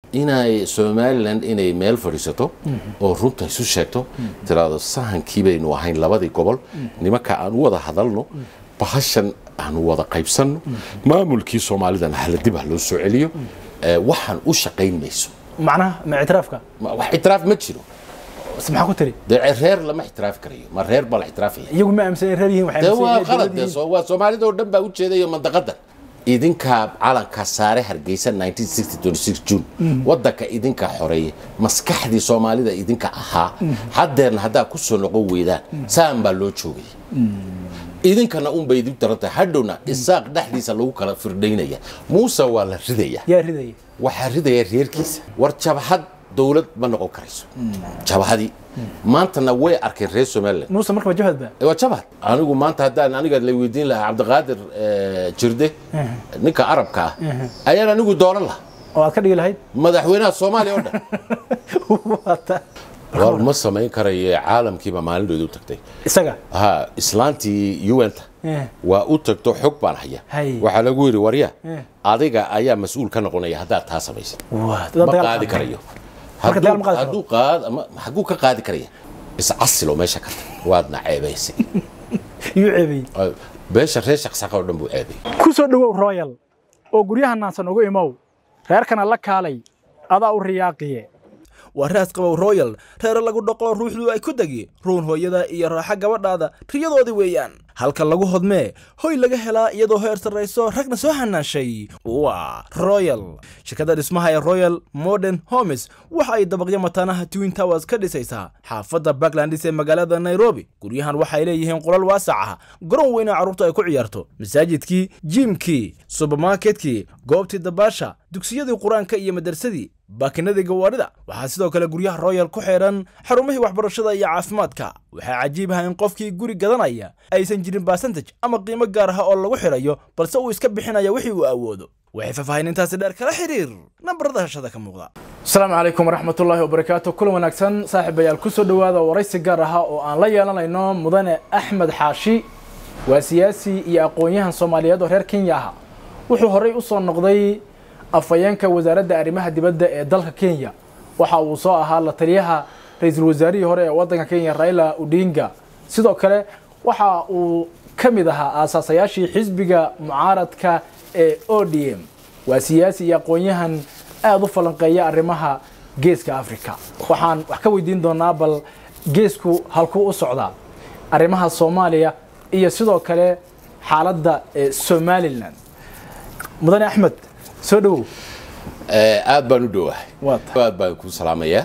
inay somalilan inay meel fadhiisato oo runta isu sheegto tiraado sahankii baynu ahayn labadii gobol nimanka aan u wada hadalno bahashan aanu wada qaybsanno maamulkii soomaalidana hala dib ha loo soo celiyo ee, waxaan u shaqayn mayso macnaha ma ictiraafka Ma- wax ixtiraaf ma jiro s maxaa ku tiri dee reer lama ixtiraafi karayo ma reer baa la ixtiraafaya iyagu ma aaminsan reer yihiin waxay dee aaminsan waa yihiin qalad dowlad dee yihiin. soo- waa soomaalida oo dhan baa u jeedayo mandaqadan idinkaa calanka saare hargeysa 1960 june wadanka idinka xoreeyey maskaxdii soomaalida idinka ahaa haddeerna haddaa ku soo noqon weydaan saan baa loo joogay idinkana un bay idin daran tahay hadhowna isaaq dhexdiisa lagu kala firdhaynaya muuse waa la ridaya yaa ridaya waxaa ridaya reerkiisa war jabhad dowlad ma noqon karayso jabhadii maantana way arkeen reer somaliland muuse markaba jabhad ba waa jabhad anigu maanta haddaan aniga la weydiin lahaa cabdiqaadir eh, jirde ninka arabka ah ayaan anigu dooran lahaa oo aad ka dhigi lahayd madaxweynaha soomaaliya oo dhan Waata. war ma samayn karayo caalamkiiba maalindooda u tagtay isaga ha islaantii un-ta Eh. waa u tagto xog baan haya Hay. waxaa lagu yidhi warya Eh. adiga ayaa mas-uul ka noqonaya haddaad taa samaysid Waa, dad ma dagaal qaadi qaada. karayo Marka dagaal ma qaadi karo? hadduu qaad ama xaguu ka qaadi karaya iscasilo meesha ka tag waadna ceebaysay iyuu ceebay beesha reer shaqsaqa oo dhan buu ceebay ku soo dhowow royal oo guryaha naansan ugu imow reerkana la kaalay adaa u riyaaqiye waa raas qabow royal reere lagu dhoqo ruuxdu ay ku degi ruun hooyada iyo raaxa gabadhaada riyadoodii weeyaan halka lagu hodmee hoy laga helaa iyadoo heer sarrayso ragna soo hanaashay waa royal shirkadda dhismaha ee royal modern homes waxa ay dabaqyo mataanaha twin towers ka dhisaysaa xaafadda backlandis ee magaalada nairobi guryahan waxay leeyihiin qolal waasac ah garoon weyna carruurta ay ku ciyaarto masaajidkii jiimkii subermarketkii goobtii dabaasha dugsiyadii qur-aanka iyo madarsadii baakinadii gawaarida waxaa sidoo kale guryaha royal ku xeedhan xarumihii waxbarashada iyo caafimaadka waxaa cajiib ah in qofkii guri gadanaya aysan jirin basantage ama qiimo gaar ah oo lagu xidhayo balse uu iska bixinaya wixii uu awoodo waxay faahfaahinintaasi dheer kala xiriir nambarada hashada ka muuqda asalaamu calaykum waraxmatullaahi wabarakaatu kulan wanaagsan saaxiibayaal ku soo dhowaada waraysi gaar aha oo aan la yeelanayno mudane axmed xaashi waa siyaasi iyo aqoon-yahan soomaaliyeed oo reer kenya ah wuxuu horey u soo noqday afhayeenka wasaaradda arrimaha dibadda ee dalka kenya waxa uu soo ahaa la taliyaha ra-iisul wasaarihii hore ee waddanka kenya raila odinga sidoo kale waxa uu ka mid ahaa aasaasayaashii xisbiga mucaaradka ee o d m waa siyaasi iyo aqoon-yahan aada u falanqeeya arrimaha geeska africa waxaan wax ka weydiin doonaa bal geesku halkuu u socdaa arrimaha soomaaliya iyo sidoo kale xaaladda ee somalilan mudane axmed soo dhowow Eh, aad baan u dhowahay Waa tahay. aad baan ku salaamayaa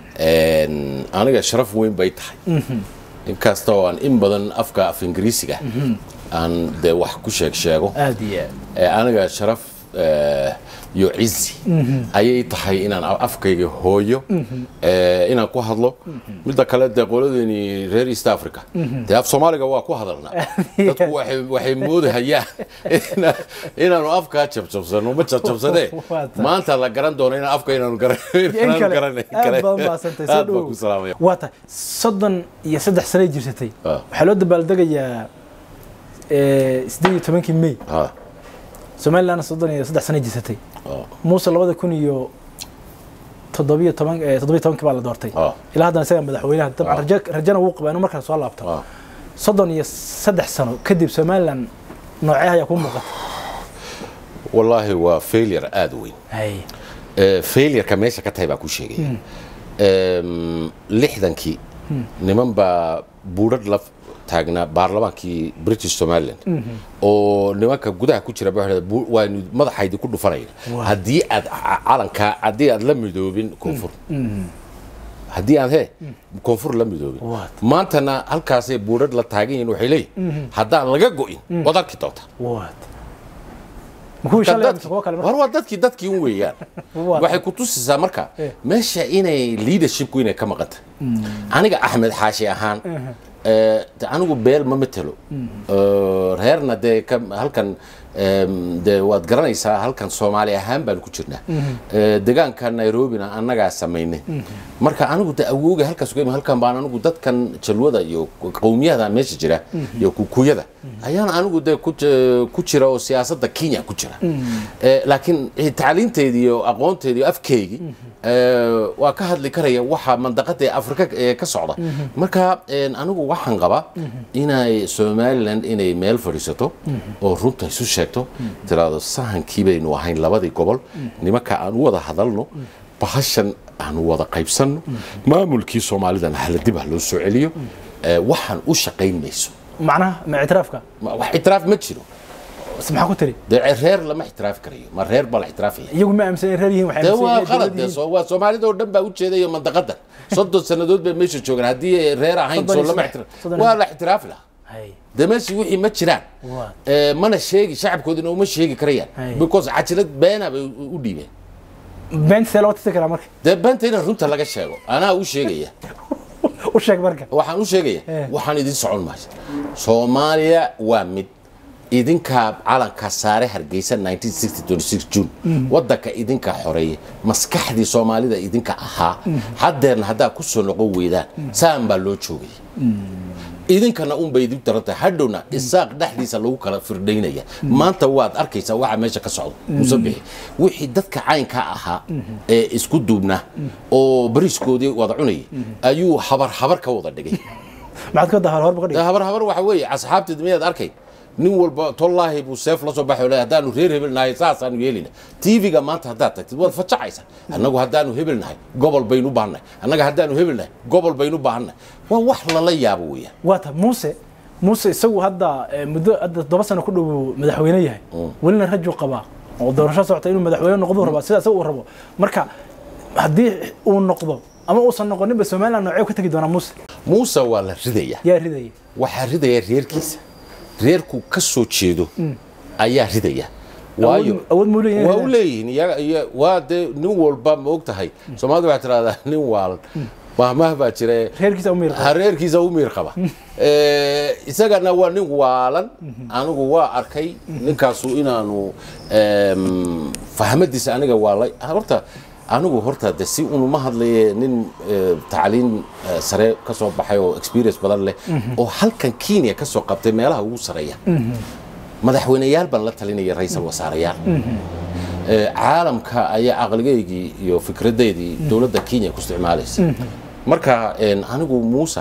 En, aniga sharaf weyn bay tahay inkasta oo aan in badan afka af ingiriisiga aan dee wax ku sheeg sheego aada iyo aad Eh, aniga sharaf eh, iyo cizi ayay tahay inaan a- afkayga hooyo eh, inaan ku hadlo midda kale dee qoladeeni reer east africa dee af soomaaliga waa ku hadalnaa dadku waxay waxay moodahayaan ina- inaanu afkaa jabjabsano ma jabjabsanee Waa tahay. maanta la garan doono inaan afka inaanu garan- in inaanu kale garanay aad baad mahadsantay soo aad baan dhowow ku salaamaya waa tahay soddon iyo saddex sanay jirsatay Ah. waxaa loo dabaaldegayaa eh, siddeed iyo tobankii may Ha, somalilandna soddon iyo saddex sanay jirsatay ha, muuse labada kun iyo toddobiyo toban eh, toddobiyo tobankii baa la doortay Ah. ilaa haddana isaga madaxweynaha dabcan Ah. rajo rajana wuu qabaa inuu markaa soo laabto ha. soddon iyo saddex sano kadib somaliland noocee ayaa kuu muuqata wallaahi waa failure aada u weyn hay Eh, failureka meesha ka tahay baa ku sheegaya Em, lixdankii niman baa buudhadh la taagnaa baarlamaankii british somaliland oo nimanka gudaha ku jira baa waxay dhahdeen, "Bu- waanu madaxaydi ku dhufanayna haddii aad ca- calankaa haddii aad la midoobin koonfur haddii aad he koonfur la midoobin What? maantana halkaasay buudhadh la taagan yihiin waxay leeyihin haddaan laga go'in waad arki doontaa what ma kuwii shalay mise kuwa kale marka war waa dadkii dadkii un weeyaan Waa waxay ku tusaysaa marka Eh. meesha inay leadershipku inay ka maqanta aniga axmed xaashi ahaan eh, de anigu beel ma matelo Eh, reerna dee ka- halkan Em, dee waad garanaysaa halkan soomaali ahaan baan ku jirnaa Eh, deegaanka nairobina annagaa samaynay marka anigu de awooga halkaas uga imi halkan baan anigu dadkan jalwada iyo qowmiyada meesha jira iyo kukuyada ayaan anigu de ku ji- ku jira oo siyaasadda kenya ku jira Eh, laakiin eh, tacliinteedii iyo aqoonteedii iyo afkeygii eh, waa ka hadli karaya waxa mandaqada ee afrika ee ka socda marka en, anigu waxaan qabaa inay somaliland inay meel fadhiisato oo runta isu sheegto tiraado sahankii baynu ahayn labadii gobol nimanka aan u wada hadalno bahashan aanu wada qaybsanno maamulkii soomaalidana hala dib ha loo soo celiyo Eh, waxaan u shaqayn mayso macnaha ma ictiraafka Ma- wax ictiraaf ma jiro bas maxaa ku tiri dee reer lama ictiraafi karayo ma reer baa la ictiraafaya iyagu ma aaminsan in reer yihiin waxay dee aaminsan waa yihiin qalad dowlad dee yihiin. soo- waa soomaalida oo dhan baa u jeedayo mandaqadan soddon sannadood bay meesha joogaan haddii ay reer ahayn Soddon soo iyo lama saddex. ictira- Soddon iyo waa saddex. la ictiraafi lahaa Hay. dee meeshii wixii ma jiraan Waa. Eh, mana sheegi shacabkoodina uma sheegi karayaan Hay. because cajilad beena bay u u dhiibeen beenta see loo tisi karaa marka dee beenta in runta laga sheego anaa u sheegaya u sheeg marka waxaan u sheegaya Eh. waxaan idin socon maayo soomaaliya waa mid idinkaa calanka saare hargeysa 1960 june wadanka idinka xoreeyay maskaxdii soomaalida idinka ahaa haddeerna haddaa ku soo noqon weydaan saan baa loo joogaya idinkana unbay idin daran tahay hadhowna isaaq dhexdiisa lagu kala firdhaynaya maanta waad arkaysaa waxa meesha ka socda musabixi wixii dadka caynka ahaa ee isku duubnaa oo bariiskoodii wada cunayay ayuu habar habar ka wada dhigay maxaad ka dahal horba ka dhigay habar habar waxa weeye asxaabteed miyaad arkay nin walba tollaahi buu seef la soo baxo le haddaanu reer hebel nahay saasaanu yeelina tv-ga maanta haddaad tagtid waad facacaysaa annagu haddaanu hebel nahay gobol baynu baahannahay annaga haddaanu hebel nahay gobol baynu baahannahay waa wax lala yaabo weeyaan waa ta muuse muuse isagu hadda eh, muddo hadda todoba sano ku dhow madaxweyne yahay welina rajuu qabaa oo doorasho socota inuu madaxweyne noqdo rabaa sida isaga uu rabo marka haddii uu noqdo ama uusan noqoninba somaliland noocee ka tegi doonaa muuse muuse waa la ridaya yaa ridaya waxaa ridaya reerkiisa reerku ka soo jeedo ayaa ridaya waayo Awood- awood muu leeyahay waa u ridaya? leeyihiin iyaga iyo waa dee nin walba ma og tahay soomaalida waxaa tirahdaa nin waalan mahmah baa jire reerkiisa u miirqa hareerkiisa u miir qaba Eh, isagana waa nin waalan anigu waa arkay ninkaasu inaanu em, fahmadiisa aniga waalay horta anigu horta de si unuma hadlaye nin eh, tacliin eh, sare ka soo baxay oo experience badan leh oo halkan kenya ka soo qabtay meelaha ugu sareeya madaxweyneyaal baan la talinaya ra-iisal wasaareyaal Eh, caalamka ayaa aqligaygii iyo fikradeedii dowladda kenya ku isticmaalaysa marka en, anigu muuse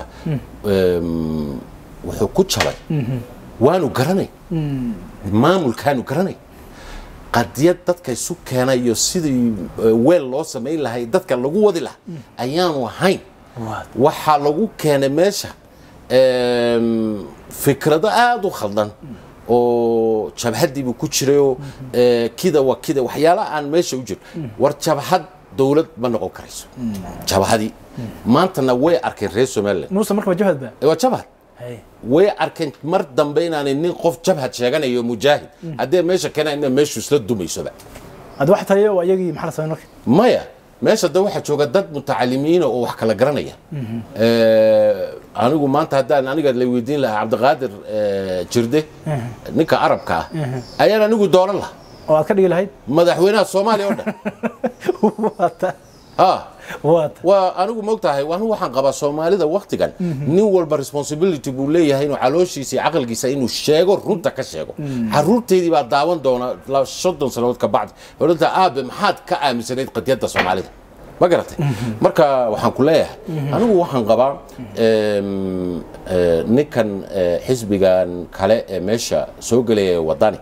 em, wuxuu ku jabay waanu garanay maamulkaanu garanay qadiyad dadka isu keenay iyo sidii eh, weel loo samayn lahay dadka lagu wadi lahaa ayaanu ahayn waxaa lagu keenay meesha em, fikrado aada u khaldan oo jabhadiibuu ku jirayoo eh, kida wa kida waxyaala aan meesha u jiro war jabhad dowlad ma noqon karayso jabhadii maantana way arkeen reer somaliland muuse marka ma jabhad ba waa jabhad Hay. way arkeen mar dambe inaanay nin qof jabhad sheeganayo mujaahid haddee meesha keenaa ina meeshu isla dumaysoba hadda wax taliya waa iyagii maxaa la sameyn marka maya meesha de waxaa jooga dad mutacalimiina oo wax kala garanaya Eh, anigu maanta haddaan aniga la weydiin lahaa cabdiqaadir eh, jirde ninka arabka ah ayaan anigu dooran lahaa oo aad ka dhigi lahayd madaxweynaha soomaaliya oo dhan waa ta ha waa ta waa anigu moogtahay anigu waxaan qabaa soomaalida waktigan nin walba responsibility buu leeyahay inuu calooshiisa iyo caqligiisa inuu sheego runta ka sheego caruurteydii baa daawan doona la- soddon sannadood ka bacdi odhanta aabe maxaad ka aaminsanayd qadiyadda soomaalida ma garatay marka waxaan ku leeyahay anigu waxaan qabaa em, eh, ninkan eh, xisbigan kale ee meesha soo gelaya ee wadani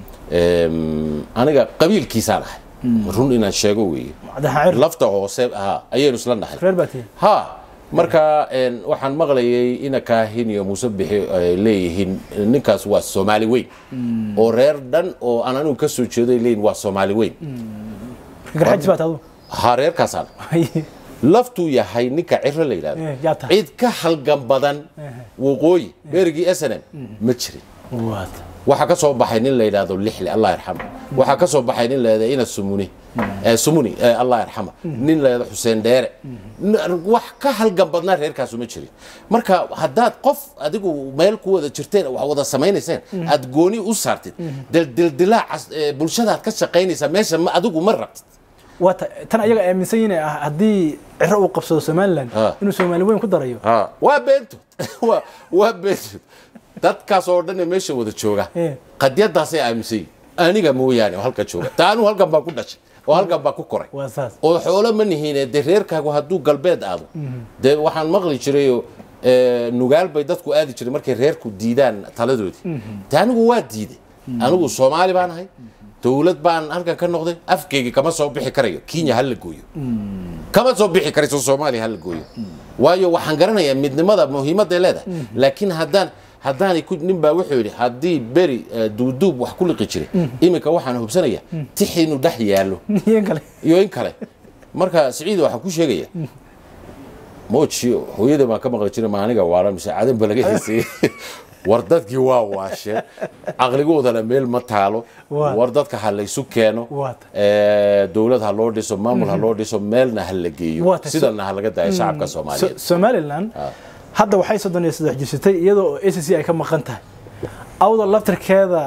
em, aniga qabiilkiisaan ahay run inaan sheego weeye madaxa cir lafta hoose ha ayaynu isla nahay reer baa tihi ha marka en, waxaan maqlayay ina kaahin iyo muuse bixi ay leeyihiin ninkaas waa soomaali weyn oo reer dhan oo aan anigu ka soo jeedo ay leeyihin waa soomaali weyn garxajis baa taadu ha reerkaasaan laftuu yahay ninka ciro la yidhahdo Eh, yaa tahay. cid ka halgan badan waqooyi beerigii s n m ma jirin waa ta waxaa ka soo baxay nin la yidhaahdo lixli allah yarxama waxaa ka soo baxay nin la yidhahdo ina sumuni eh, sumuni eh, allah yarxama nin la yidhahdo xuseen dheere N- wax ka halgan badnaa reerkaasu ma jirin marka haddaad qof adigu meel ku wada jirteen wax wada samaynayseen aad gooni u saartid dildildilaaca eh, bulshadaad ka shaqaynaysaa meesha ma adigu ma rabtid waa ta- tan ayaga aaminsan yihiin ah haddii ciro uu qabsado somalilan Ah. inuu soomaali weyn ku darayo Ha, waa beentood waa waa beentood dadkaas oo dhan ee meesha wada jooga Eh. qadyadaasay aaminsan yihiin aniga mooyaane oo halka jooga taa anigu halkan baa ku dhashay oo halkan baa ku koray waa saas oo xoolo ma nihiine dee reerkaagu hadduu galbeed aado dee waxaan maqli jirayoo eh, nugaal bay dadku aadi jiray markay reerku diidaan taladoodii dee anigu waa diiday anigu soomaali baan ahay dowlad baan halkan ka noqday afkeygii kama soo bixi karayo kenya ha la gooyo kama soo bixi karayso soomaaliya ha la gooyo waayo waxaan garanayaa midnimada muhiimadday leedahay laakiin haddaan haddaanay ku nin baa wuxuu yidhi haddii beri eh, duuduub wax ku liqi jiray iminka waxaan hubsanayaa tix inuu dhex yaallo iyo kale iyo in kale marka siciid waxaan ku sheegaya mooji hooyada baan ka maqli jiray ma aniga waara mise cadan ba laga heysayey war dadkii waa waasheen caqligoodana meel ma taalo Waa. war dadka ha laysu keeno Waa ta- Eh, dowlad ha loo dhiso maamul ha loo dhiso meelna ha la geeyo Waa ta- sidana ha laga daayo shacabka So- soomaaliyeed somalilan hadda waxay soddon iyo saddex jirsatay iyadoo a c c ay ka maqan tahay awda laftirkeeda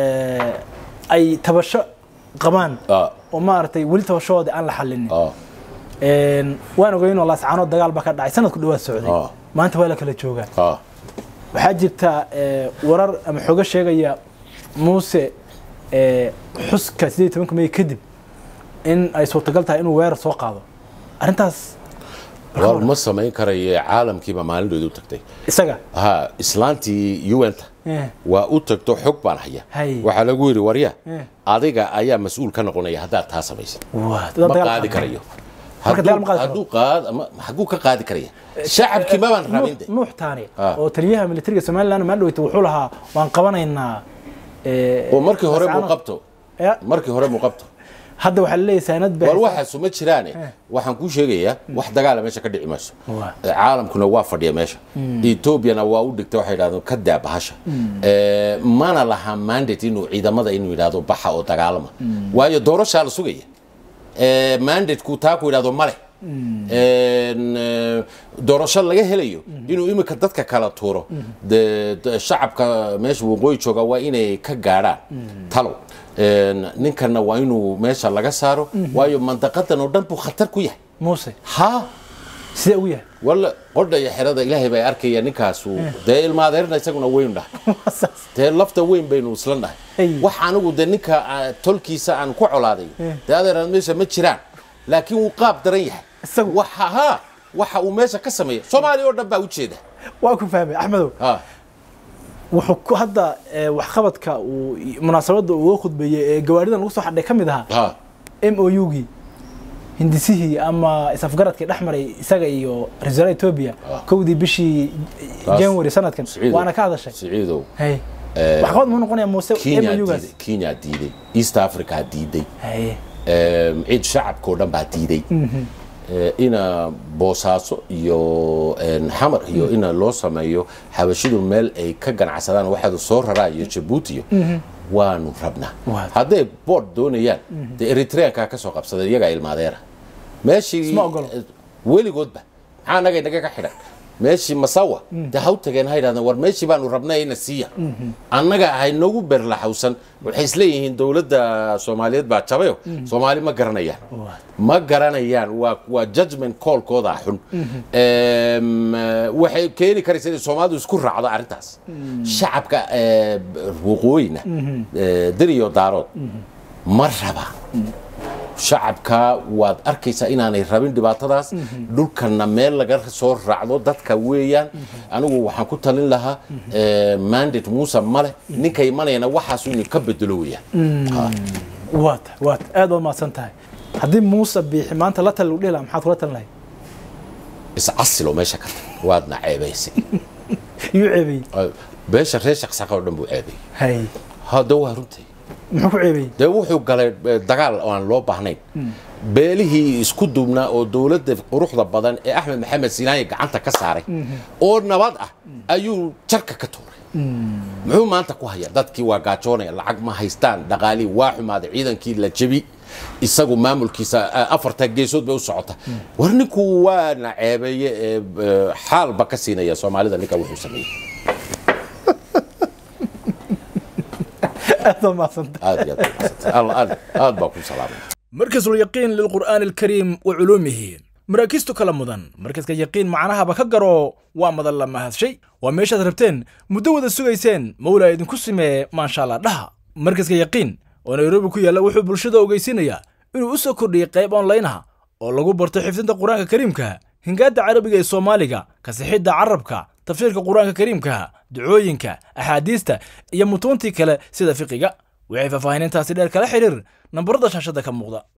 eh, ay tabasho qabaan Ah, oo maaragtay weli tabashahooda aan la xalinin ah, Een, waan ogeynoo laascaanood dagaal baa ka dhacay sanadku dhawaad socday Ah. maanta waa la kala joogaa ah. waxaa jirta eh, warar ama xogo sheegaya muuse eh, xuska sideed iyo tobanka may kadib in ay suurtagal tahay inuu weerar soo qaado arrintaas war ma samayn karayo caalamkiiba maalindooda u tagtay isaga ha islaantii un-ta Eh, waa u tagto xog baan haya Hay. waxaa lagu yidhi warya Eh. adiga ayaa mas-uul ka noqonaya haddaad taa samaysid waa dad ma dagaal qaadi qaada. karayo Marka dagaal ma qaadi karo? hadduu qaad ama xaguu ka qaadi karaya shacabkii mabaan rabin de Nuux- nuux taani Ah. oo taliyaha militariga somaliland maa dhaweyta wuxuu lahaa waan qabanaynaa eh, oo markii hore Laascaanood. muuqabto Ya, markii hore muuqabto hadda waxaa laleeyahay saanad war baa waxaasu ma jiraane waxaan kuu sheegayaa wax dagaala meesha ka dhici mayso Waa. Eh, caalamkuna waa fadhiya meesha etoobiyana waa u dhigta waxay yidhahdeen ka daa bahasha Eh, mana laha mandate inuu ciidamada inuu yidhahdo baxa oo dagaalama waayo doorashaa la sugaya Eh, mandateku taa ku yidhahdo male En, eh, doorasho laga helayo inuu iminka dadka kala tuuro de de- shacabka meesha waqooyi jooga waa inay ka gaadhaan talow En, ninkana waa inuu meesha laga saaro waayo mandaqadan oo dhan buu khatar ku yahay muuse ha sidee ugu yahay walla qodha iyo xerada ilaahay bay arkaya ninkaasu dee ilmaadeerna isaguna weyn dhahay Waa saas. dee lafta weyn baynu isla nahay Ay. wax anigu de ninka ah, tolkiisa aan ku colaaday dee adeeraan meesha ma jiraan laakiin wuu qaab daran yahay Isagu? waxa ha waxa uu meesha ka sameeya soomaaliya oo dhan baa ujeeda waa ku fahmay axmedow ha wuxuu ku hadda eh, waxqabadka uu munaasabadda uu uga khudbeeyey ee gawaaridan lagu soo xadhay ka mid ahaa ha m o u-gii hindisihii ama isafgaradkii dhex maray isaga iyo ra-iisul wasaaraha etoobiya kowdii bishii Taas- january sanadkan Siciidow. waana ka hadashay siciidow hay waxqabad muxuu noqonayaa muuse m kenya o u-gaas diiday kenya diiday east africa diiday hay Em, cid shacabka oo dhan baa diiday Eh, ina boosaaso iyo en, xamar iyo ina loo sameeyo xabashidu meel ay ka ganacsadaan waxaadu soo raraa iyo jabuuti iyo waanu rabnaa Waa. hadday bood doonayaan dee eritreankaa ka soo qabsadeen iyagaa ilmaadeera meeshii Isma ogolo. eh, weligoodba maxaa anaga inaga ka xidhan meeshii masawa dee ha u tageen ha yidhahdeen war meeshii baanu rabnay ina siiya annaga ahay noogu berlaxawsan waxay isleeyihiin dowladda soomaaliyeed baa jabayo soomaali ma garanayaan ma garanayaan waa waa judgment callkooda xun Em, eh, waxay keeni karaysa inay soomaalidu isku raacdo arrintaas shacabka eh, waqooyina eh, deriyo daarood ma raba shacabka waad arkaysaa inaanay rabin dhibaatadaas dhulkana meel laga soo raacdo dadka weeyaan anigu waxaan ku talin lahaa eh, mandate muuse male ninka imanayana waxaasu inay ka bedelo weeyaan Ha. waata waata aad baad mahadsan tahay haddii muuse biixi maanta la tali lagu dhihi lahaa maxaad kula talin lahayd iscasilo meesha ka tag waadna ceebaysay yuu ceebeeyey beesha reer shaqsaqa oo dhan buu ceebay hay hadda waa runtay muxuu ku ceebeeyey dee wuxuu galay eh, dagaal oo aan loo baahnayn beelihii isku duubnaa oo dowladda quruxda badan ee axmed maxamed sinaaye gacanta ka saaray oo nabad ah ayuu jarka ka tuuray muxuu maanta ku hayaa dadkii waa gaajoonaya lacag ma haystaan dhaqaalii waa xumaaday ciidankii la jebi isagu maamulkiisa a- afarta geesood bay u socota war ninku waa na ceebeeye ee e, xaalba ka siinaya soomaalida ninka wuxuu sameeyey aad baa mahadsanta aad iyo aad baa mahadsantahay. Alla- aad aad baa ku salaamay مركز اليقين للقرآن الكريم وعلومه maraakiistu kala mudan markaska yaqiin macnahaba ka garo waa madan la mahadshay waa meeshaad rabteen muddo wada sugayseen mawlaa idinku simee maasha allah dhaha markaska yaqiin oo nairobi ku yaalla wuxuu bulshada ogeysiinayaa inuu u soo kordhiyey qayb onlaynaha oo lagu barto xifdinta qur-aanka kariimka hingaadda carabiga ee soomaaliga kasixidda carabka tafsiirka qur-aanka kariimka ducooyinka axaadiista iyo mutuuntii kale sida fiqiga waxay faahfaahinintaasi dheer kala xidhiir nambarada shaashada ka muuqda